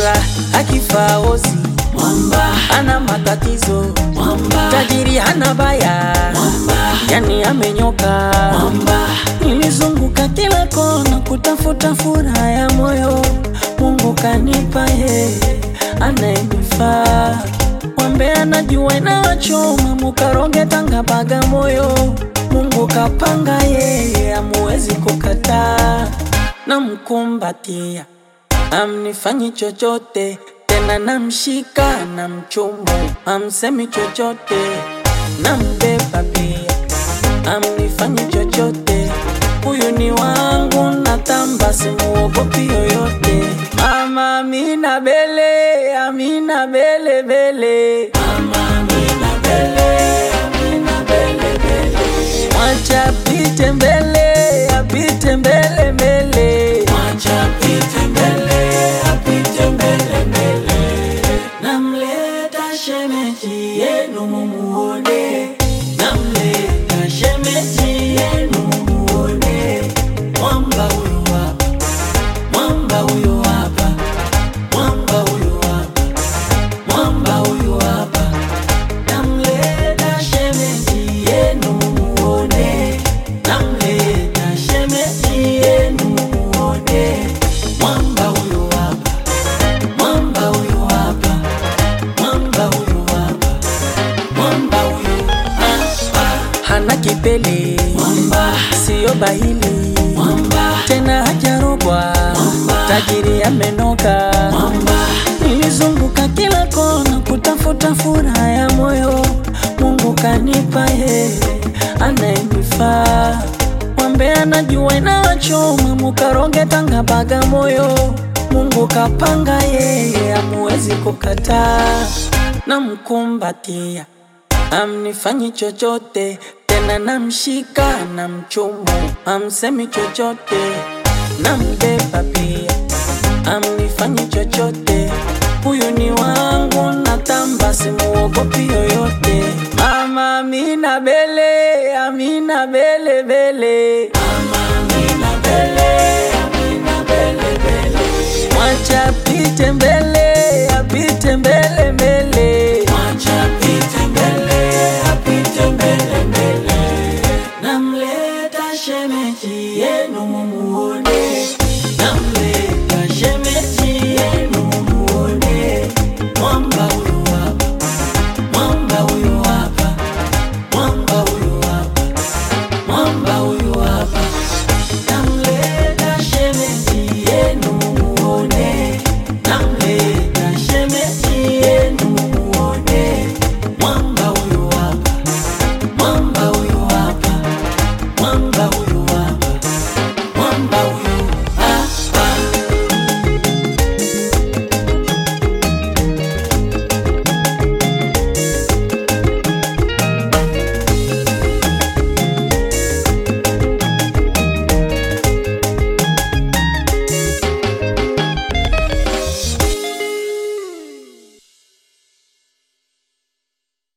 sura akifaa ozi mwamba ana matatizo mwamba tajiri hana baya mwamba yani amenyoka mwamba nilizunguka kila kona kutafuta furaha ya moyo mungu kanipa yeye anayenifaa wambe anajua inawachoma mukaronge tanga baga moyo mungu kapanga yeye amuwezi kukataa namkumbatia amnifanyi chochote tena namshika na mchumu amsemi chochote nambeba pia amnifanyi chochote huyu ni wangu natamba simuogopi yoyote mama amina bele amina bele bele mama amina bele amina bele bele mwacha apite mbele apite mbele mbele mwacha apite mbele apite mbele mbele namleta shemeji yenu mumuone namleta shemeji yenu mumuone mwamba huyu hapa mwamba huyu hapa mwamba huyu hapa mwamba huyu hapa namleta shemeji yenu mumuone namleta shemeji yenu mumuone mwamba huyu hapa mwamba huyu hapa mwamba huyu hapa mwamba huyu hapa hana kipele mwamba siyo bahili mwamba tena hajarogwa Mwamba. tajiri amenoka mwamba nilizunguka kila kona kutafuta furaha ya moyo mungu kanipa yeye anayenifaa wambe anajua inawachoma mukaronge tanga baga moyo mungu kapanga yeye amuwezi kukataa namkumbatia amnifanyi chochote tena namshika na mchumu amsemi chochote nambeba pia amnifanyi chochote huyu ni wangu natamba simuogopi yoyote mama amina bele amina bele bele mama amina bele amina bele bele mwacha apite mbele apite mbele mbele